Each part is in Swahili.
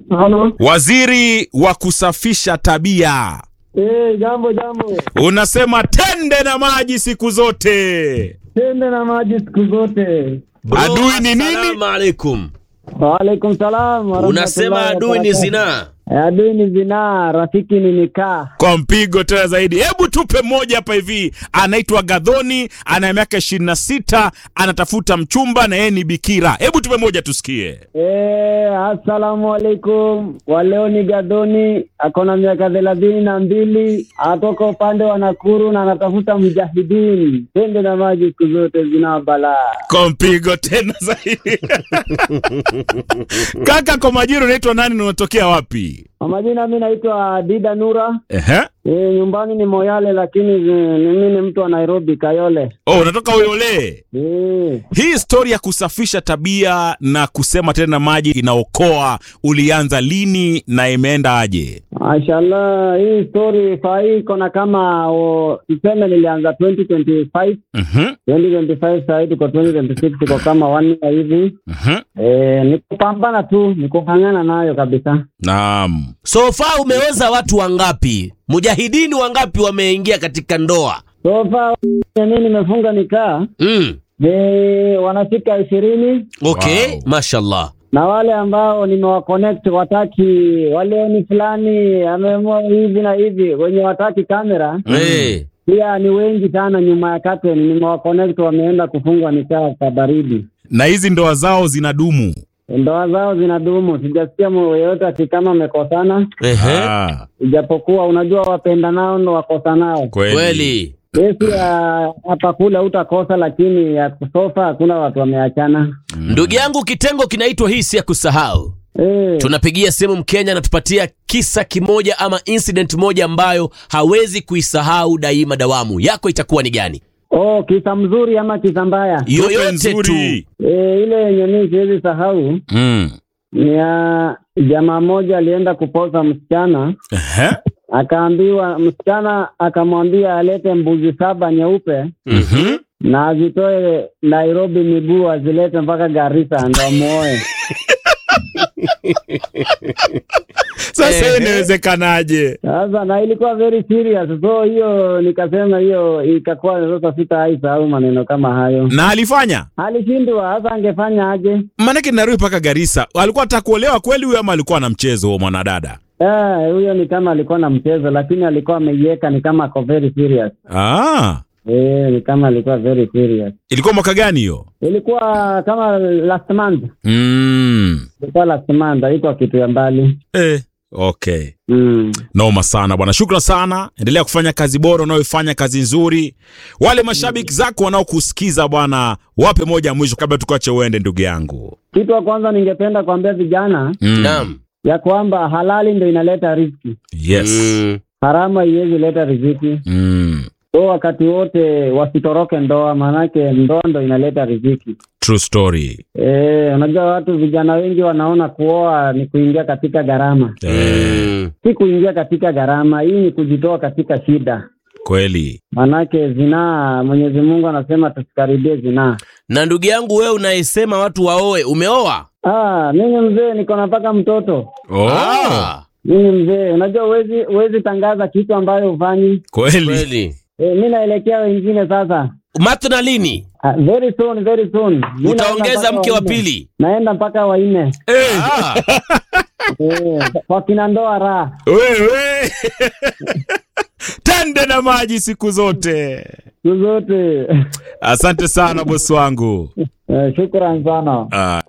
Halo. Waziri wa kusafisha tabia, Eh, jambo jambo. unasema tende na maji siku zote. Tende na maji siku zote. Bro, Adui ni nini? assalamu alaikum. Waalaikum salam. wa Unasema rahmatullahi adui ni wa barakatuh. zinaa. Eh, Adui ni zinaa, rafiki ni nikaa. Kwa mpigo tena zaidi, hebu tupe mmoja hapa hivi. Anaitwa Gadhoni, ana miaka ishirini na sita, anatafuta mchumba na yeye ni bikira. Hebu tupe moja tusikie. Eh, assalamu alaikum. Wa leo ni Gadoni, akona miaka thelathini na mbili, atoka upande wa Nakuru na anatafuta mjahidini. Tende na maji siku zote zinaa balaa. Kwa mpigo tena zaidi. Kaka, kwa majina unaitwa nani na unatokea wapi? Kwa majina mi naitwa Dida Nura. Ehe. E, nyumbani ni Moyale lakini eh, mimi ni mtu wa Nairobi Kayole. Oh, unatoka Uyole. Eh, Hii stori ya kusafisha tabia na kusema tena maji inaokoa ulianza lini na imeenda aje? Mashallah, hii story saa hii iko na kama o, tuseme nilianza 2025 Mhm, 2025 saa hii tuko 2026 tuko kama one year hivi. mhm. Eh, ni kupambana tu, ni kufanyana nayo kabisa. Naam. So far umeoza watu wangapi? Mujahidini wangapi wameingia katika ndoa? So far mimi nimefunga nikaa Mm. ni wanafika ishirini Okay, Wow. mashallah. na wale ambao nimewaconnect wataki wale ni fulani ameamua hivi na hivi wenye wataki kamera Eh. pia ni wengi sana nyuma ya curtain nimewaconnect wameenda kufungwa nikaa kwa baridi Na hizi ndoa zao zinadumu. ndoa zao zinadumu sijasikia mu- yeyote ati kama amekosana Ehe. Ah, ijapokuwa unajua wapenda nao ndo wakosanao kweli. Kweli. kesi ya hapa kule utakosa lakini ya sofa hakuna watu wameachana Ndugu yangu, kitengo kinaitwa hii si ya kusahau. Eh, Tunapigia simu Mkenya anatupatia kisa kimoja ama incident moja ambayo hawezi kuisahau daima dawamu. Yako itakuwa ni gani? oh, kisa mzuri ama kisa mbaya Tupe Yoyote tu. nzuri. e, ile yenye mii siwezi sahau Mm. ni ya jamaa mmoja alienda kuposa msichana Ehe. akaambiwa msichana akamwambia alete mbuzi saba nyeupe Mhm. na azitoe Nairobi miguu azilete mpaka Garissa ndo amuoe. Sasa hiyo inawezekanaje? Sasa na ilikuwa very serious, so hiyo nikasema hiyo ikakuwa sasa sitaisahau maneno kama hayo. Na alifanya? Alishindwa, sasa angefanya aje? Maanake Nairobi mpaka Garissa. Alikuwa anataka kuolewa kweli huyo ama alikuwa na mchezo huo mwanadada? Eh, huyo ni kama alikuwa na mchezo, lakini alikuwa ameiweka ni kama ako very serious. Ah. Eh, ni kama alikuwa very serious. Ilikuwa mwaka gani hiyo? Ilikuwa kama last month, Mm. ilikuwa last month, haikuwa kitu ya mbali. Eh. Okay. Mm. Noma sana bwana, shukran sana. Endelea kufanya kazi bora unayoifanya, kazi nzuri. Wale mashabiki zako wanaokusikiza bwana, wape moja mwisho kabla tukuache uende, ndugu yangu. Kitu wa kwanza ningependa kuambia vijana Mm. Naam. ya kwamba halali ndio inaleta riziki, Yes. Mm. haramu haiwezi leta riziki. Mm. So wakati wote wasitoroke ndoa, maanake ndoa ndo inaleta riziki. True story. Eh, unajua watu vijana wengi wanaona kuoa ni kuingia katika gharama. Eh, Mm. Si kuingia katika gharama, hii ni kujitoa katika shida. kweli. Maanake zinaa, Mwenyezi Mungu anasema tusikaribie zinaa. Na ndugu yangu wewe unayesema watu waoe, umeoa? Ah, mimi mzee niko napaka mtoto. Oh. Ah, Mimi mzee, unajua huwezi huwezi tangaza kitu ambayo hufanyi. Kweli. kweli. E, mi naelekea wengine sasa. Matna lini? Ah, very soon, very soon. Mi naenda Utaongeza mpaka mke wa wanne. pili? Naenda mpaka wanne Ah. Eh, kwa kina ndoa raha. Wewe. Tende na maji siku zote. Siku zote. Asante sana bosi wangu. Eh, shukran sana. Ah.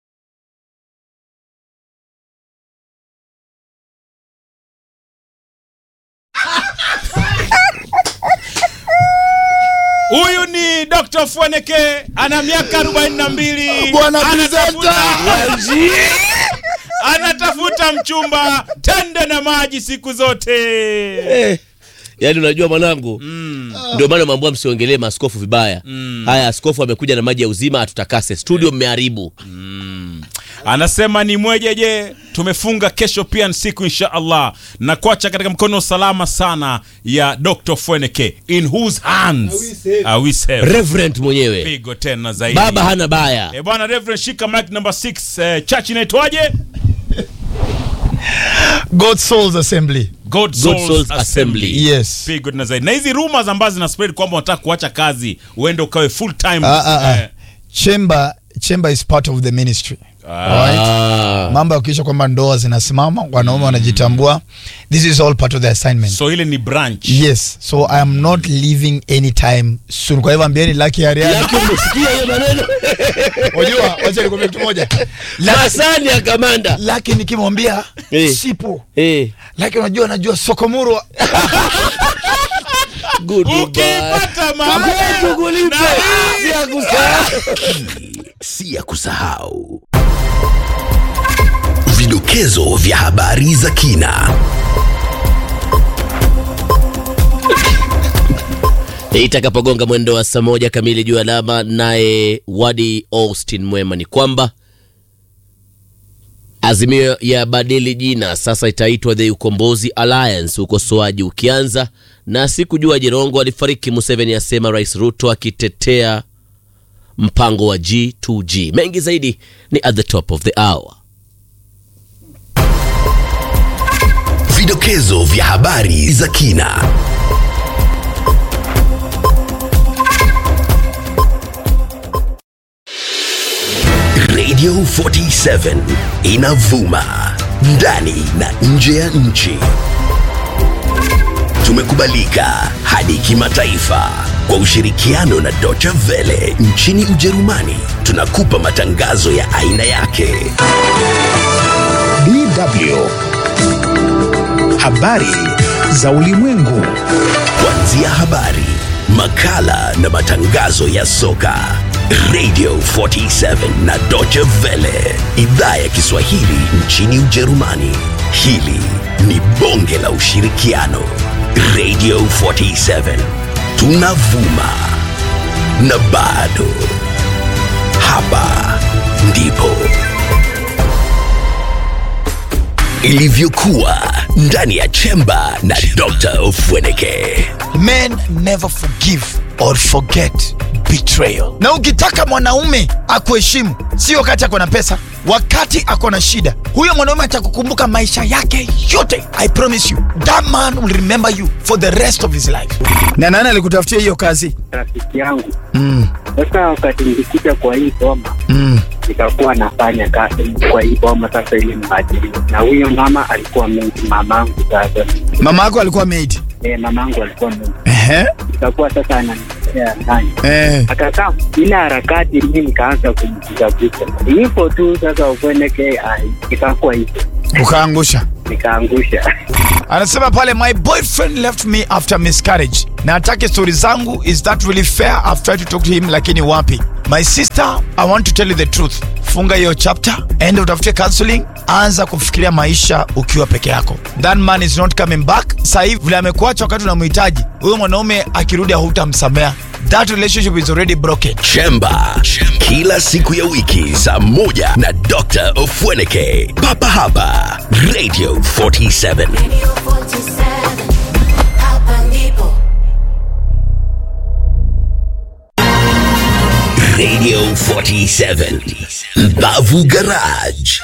Huyu ni Dr. Fweneke ana miaka 42. Bwana Anatafuta- presenter. Anatafuta mchumba tende na maji siku zote. Eh, yaani unajua mwanangu Mm. ndio maana mambo msiongelee maaskofu vibaya haya askofu amekuja na maji ya uzima atutakase studio mmeharibu Anasema ni mwejeje, tumefunga kesho pia ni siku insha Allah, na kuacha katika mkono salama sana ya Dr. Fweneke. In whose hands are we safe? reverend mwenyewe Pigo tena zaidi. baba hana baya Eh, bwana Reverend shika mic number 6. Eh, church inaitwaje? God Souls Assembly. God God Souls, Souls Assembly. Assembly. Yes. Feel good na zaidi. Na hizi rumors ambazo zina spread kwamba unataka kuacha kazi uende ukawe full time. Ah, ah, ah. eh, Chamber Chamber is part of the ministry. Alright? Ah. Mambo ya kuisha kwamba ndoa zinasimama, wanaume wanajitambua. This is all part of the assignment. so ile ni branch. Yes, so I am not leaving anytime soon. Kwa hivyo ambieni Lucky Ariana. Yake umesikia hiyo maneno? Unajua, wacha nikwambie kitu moja. Masani ya kamanda. Lucky nikimwambia Eh. sipo. Eh, Lucky unajua najua Sokomurwa. goodbye. Ukipata mama. Kwetu kulipe. Si ya kusahau. si ya kusahau. Vidokezo vya habari za kina. itakapogonga mwendo wa saa moja kamili juu alama naye wadi austin mwema ni kwamba azimio ya badili jina sasa itaitwa the ukombozi alliance ukosoaji ukianza na sikujua jirongo alifariki museveni asema rais ruto akitetea mpango wa g2g mengi zaidi ni at the top of the hour Vidokezo vya habari za kina. Radio 47 inavuma ndani na nje ya nchi. Tumekubalika hadi kimataifa kwa ushirikiano na Deutsche Welle nchini Ujerumani. Tunakupa matangazo ya aina yake. DW. Habari za ulimwengu. Kuanzia habari, makala na matangazo ya soka. Radio 47 na Deutsche Welle, idhaa ya Kiswahili nchini Ujerumani. Hili ni bonge la ushirikiano. Radio 47 tunavuma na bado hapa ndipo ilivyokuwa ndani ya chemba na Dr. Ofweneke. Men never forgive or forget betrayal. Na ukitaka mwanaume akuheshimu, si wakati ako na pesa, wakati ako na shida, huyo mwanaume atakukumbuka maisha yake yote. I promise you, that man will remember you for the rest of his life. Na nani alikutafutia hiyo kazi? rafiki yangu Mm, sasa wakati nilikuja kwa hii boma mm. nikakuwa nafanya kazi kwa hii boma sasa ili mbadili na huyo mama alikuwa mengi mamangu sasa Mama yako alikuwa maid. e, mamangu alikuwa mengi Ehe. nikakuwa sasa ananiletea ndani Eh. akakaa ile harakati mi nikaanza kumkutafuta hivyo tu sasa ukweneke ikakuwa hivyo Ukaangusha. nikaangusha anasema pale my boyfriend left me after miscarriage na atake stori zangu is that really fair i've tried to talk to him lakini wapi my sister i want to tell you the truth funga hiyo chapter ende utafute counseling anza kufikiria maisha ukiwa peke yako that man is not coming back sahii vile amekuacha wakati unamhitaji huyo mwanaume akirudi hautamsamea that relationship is already broken Chemba kila siku ya wiki saa moja na Dr. Ofweneke. Papa hapa Radio 47. Radio 47, hapa ndipo. Radio 47. Mbavu Garage.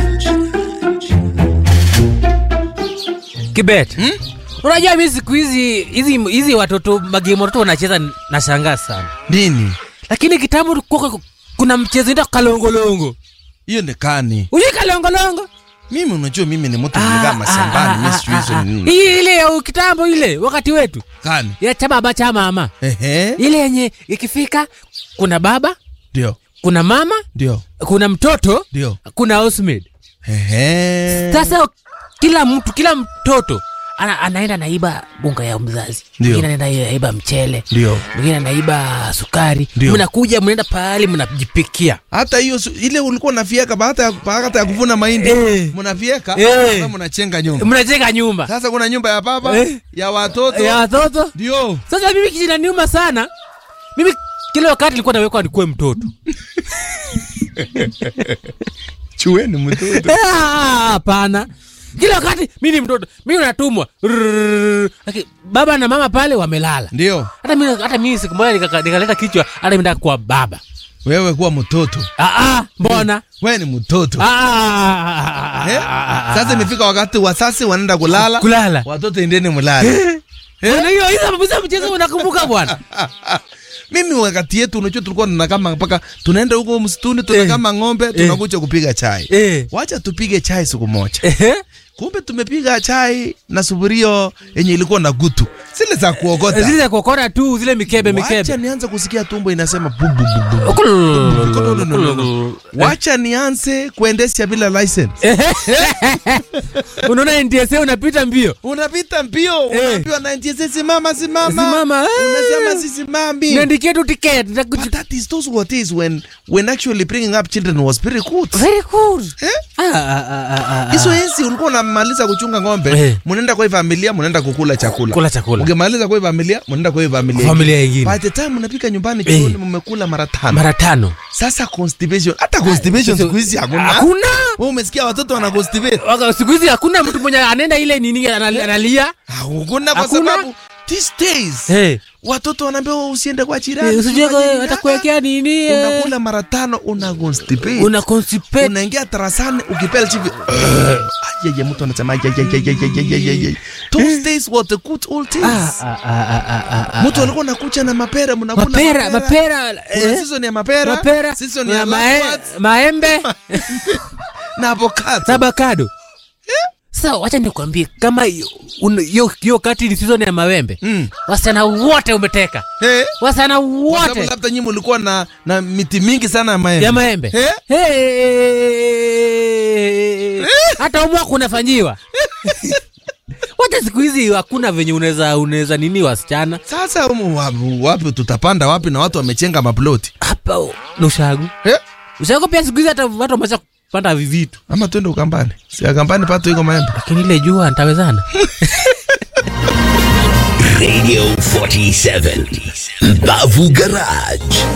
Kibet. Unajua mimi siku hizi hizi hizi watoto magame watoto wanacheza nashangaa sana. nini Lakini kitambo kulikuwa kuna mchezo inaitwa kalongolongo. hiyo ni kani Unajua kalongolongo? mimi unajua mimi ni mtu nimekaa mashambani mimi sijui hizo ni nini Hii ile ya kitambo ile wakati wetu. kani Ya cha baba cha mama. ehe Ile yenye ikifika kuna baba, ndio kuna mama, ndio kuna mtoto, ndio kuna housemaid. ehe Sasa kila mtu kila mtoto ana, anaenda naiba bunga ya mzazi Ndio. mwingine anaenda naiba mchele Ndio. mwingine anaiba sukari Ndio. mnakuja mnaenda pahali mnajipikia hata hiyo su- ile ulikuwa unafieka baada ya baada ya kuvuna mahindi Eh. mnafieka Eh. sasa mnachenga nyumba mnajenga nyumba sasa kuna nyumba ya baba Eh. ya watoto ya watoto ndio sasa mimi kijinaniuma sana mimi kila wakati nilikuwa nawekwa nikuwe mtoto chueni mtoto Ah, hapana kila wakati mi ni mtoto mi natumwa Rrrr. Lakini baba na mama pale wamelala ndio hata mi hata mi siku moja nikaka- nikaleta kichwa hata mi nataka kuwa baba wewe kuwa mtoto ah, ah, mbona wewe ni mtoto Ah, Eh? Sasa imefika wakati wasasi wanaenda kulala, Kulala. watoto endeni mulale. Bwana, hiyo hizo hizo mchezo unakumbuka bwana Mimi wakati yetu unajua tulikuwa tunakama mpaka tunaenda huko msituni tunakama ng'ombe tunakuja kupiga chai. Eh. Wacha tupige chai siku moja. Ehe. Kumbe tumepiga chai na sufurio yenye ilikuwa na gutu. Zile za kuogota. zile za kuokota tu zile mikebe Wacha mikebe nianze kusikia tumbo inasema bu bu bu bu. No, no, no, no, no. Wacha nianze kuendesha bila license. unaona NTSA unapita mbio Unapita mbio, Eh. unaambiwa na NTSA simama simama. Simama, eh. Unasema sisimami. niandikie tu ticket But that is those what is when when actually bringing up children was very good. very good Eh? Ah, ah, ah, ah, ah. Hizo enzi ulikuwa unamaliza kuchunga ng'ombe, Eh. mnaenda kwa hii familia, mnaenda kukula chakula. Kula chakula. Ukimaliza kwa hii familia, mnaenda kwa hii familia. Familia ingine. By the time mnapika nyumbani Eh. jioni mmekula mara tano. mara tano Sasa constipation, hata constipation sasa- siku hizi hakuna. hakuna Wewe umesikia watoto wana constipate? Waka- siku hizi hakuna mtu mwenye anaenda ile nini anal- analia Hakuna kwa Hakuna. sababu these days Eh. watoto wanaambiwa usiende kwa jirani. Eh, usijue usifanye kwa- nini. atakuwekea nini eh. Unakula mara tano una constipate. una constipate unaingia tarasani ukipela chivi yeye mtu anasema "Ye, ye, ye, ye, ye, ye, ye, ye." those days were the good old days Ah, ah, ah, ah, ah, ah, mtu alikuwa nakucha na mapera mnakula mapera mapera Kuna eh, season ya mapera mapera season ya na mae- lemongrass maembe na avocado na avocado sasa wacha nikwambie kama hiyo- un- hiyo hiyo kati ni season ya mawembe Mm. wasichana wote umeteka Eh, wasichana kwa sababu wote labda nyinyi mlikuwa na na miti mingi sana ya maembe ya maembe Eh? Hey! hata umwa kunafanyiwa wacha siku hizi hakuna venye unaweza unaweza nini wasichana sasa umu wapi, wapi tutapanda wapi na watu wamechenga maploti hapa na ushagu eh? ushagu pia siku hizi hata watu wameacha kupanda vivitu ama twende ukambani si akambani pato iko maembe lakini ile jua ntawezana Radio 47 Mbavu Garage